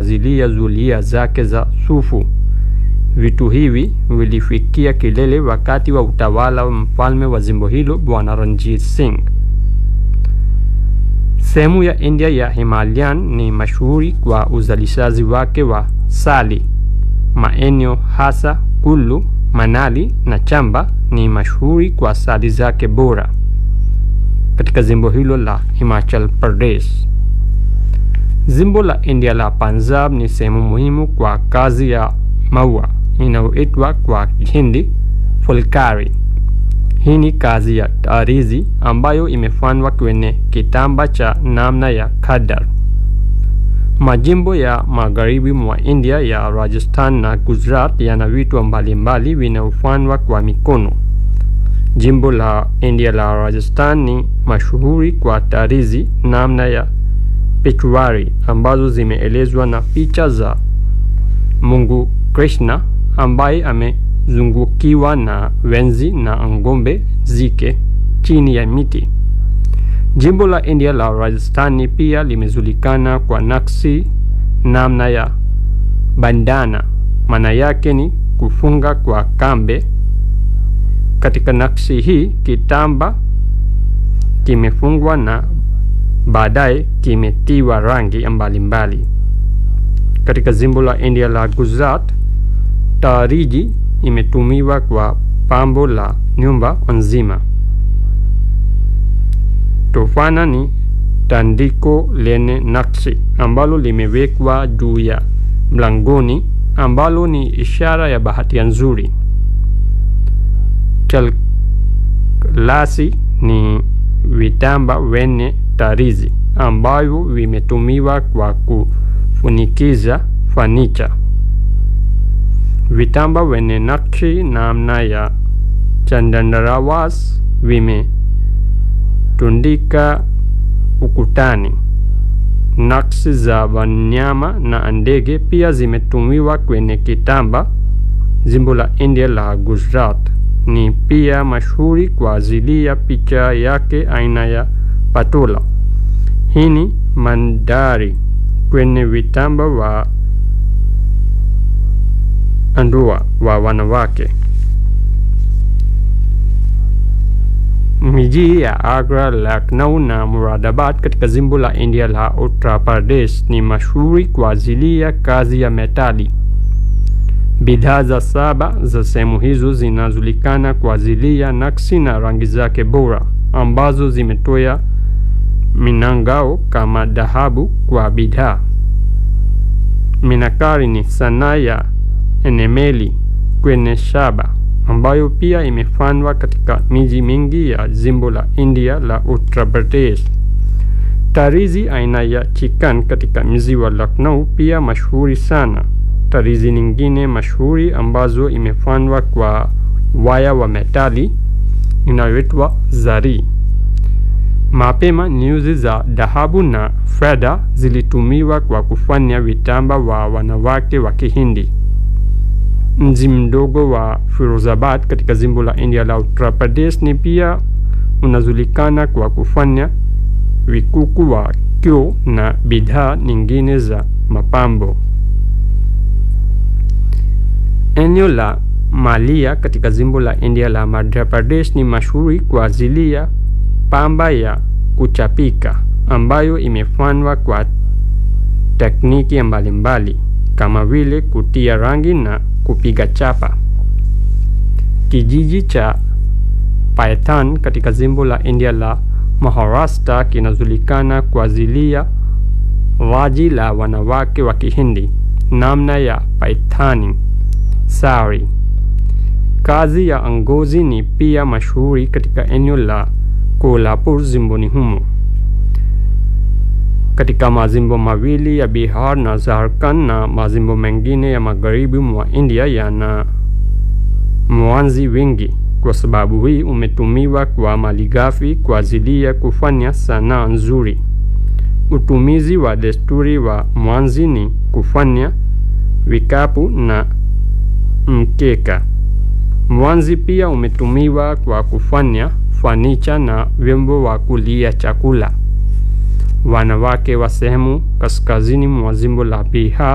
kuazilia zulia zake za sufu. Vitu hivi vilifikia kilele wakati wa utawala wa mfalme wa jimbo hilo Bwana Ranjit Singh. Sehemu ya India ya Himalayan ni mashuhuri kwa uzalishaji wake wa sali. Maeneo hasa Kullu, Manali na Chamba ni mashuhuri kwa sali zake bora katika jimbo hilo la Himachal Pradesh. Jimbo la India la Punjab ni sehemu muhimu kwa kazi ya maua inayoitwa kwa Kihindi fulkari. Hii ni kazi ya tarizi ambayo imefanywa kwenye kitamba cha namna ya khadar. Majimbo ya magharibi mwa India ya Rajasthan na Gujarat yana vitu mbalimbali vinavyofanywa kwa mikono. Jimbo la India la Rajasthan ni mashuhuri kwa tarizi namna ya pechwari ambazo zimeelezwa na picha za Mungu Krishna ambaye amezungukiwa na wenzi na ngombe zike chini ya miti. Jimbo la India la Rajasthan pia limejulikana kwa nakshi namna ya bandana, maana yake ni kufunga kwa kambe. Katika nakshi hii kitamba kimefungwa na baadaye kimetiwa rangi mbalimbali. Katika jimbo la India la Gujarat, tariji imetumiwa kwa pambo la nyumba nzima. Tofana ni tandiko lenye nakshi ambalo limewekwa juu ya mlangoni ambalo ni ishara ya bahati nzuri. Chalklasi ni vitamba wenye tarizi ambavyo vimetumiwa kwa kufunikiza fanicha. Vitamba wenye nakshi namna ya chandarawas vimetundika ukutani. Nakshi za wanyama na ndege pia zimetumiwa kwenye kitamba. Jimbo la India la Gujarat ni pia mashuhuri kwa ajili ya picha yake aina ya patola. Hii ni mandari kwenye vitamba wa ndoa wa wanawake. Miji ya Agra, Lucknow na Muradabad katika jimbo la India la Uttar Pradesh ni mashuhuri kwa ajili ya kazi ya metali. Bidhaa za saba za sehemu hizo zinajulikana kwa ajili ya nakshi na rangi zake bora ambazo zimetoa minangao kama dhahabu kwa bidhaa. Minakari ni sanaa ya enemeli kwenye shaba ambayo pia imefanywa katika miji mingi ya jimbo la India la Uttar Pradesh. Tarizi aina ya chikan katika mji wa Lucknow pia mashuhuri sana. Tarizi nyingine mashuhuri ambazo imefanywa kwa waya wa metali inayoitwa zari. Mapema nyuzi za dhahabu na fedha zilitumiwa kwa kufanya vitamba wa wanawake wa Kihindi. Mji mdogo wa Firozabad katika jimbo la India la Uttar Pradesh ni pia unajulikana kwa kufanya vikuku wa kio na bidhaa nyingine za mapambo. Eneo la Malia katika jimbo la India la Madhya Pradesh ni mashuhuri kwa ajili ya pamba ya kuchapika ambayo imefanywa kwa tekniki mbalimbali kama vile kutia rangi na kupiga chapa. Kijiji cha Paithan katika jimbo la India la Maharashtra kinajulikana kwa ajili ya vazi la wanawake wa Kihindi namna ya paithani sari. Kazi ya ngozi ni pia mashuhuri katika eneo la Kolhapur jimboni humo. Katika majimbo mawili ya Bihar na Jharkhand na majimbo mengine ya magharibi mwa India yana mwanzi wengi. Kwa sababu hii umetumiwa kwa malighafi kwa ajili ya kufanya sanaa nzuri. Utumizi wa desturi wa mwanzi ni kufanya vikapu na mkeka. Mwanzi pia umetumiwa kwa kufanya fanicha na vyombo wa kulia chakula. Wanawake wa sehemu kaskazini mwa jimbo la Bihar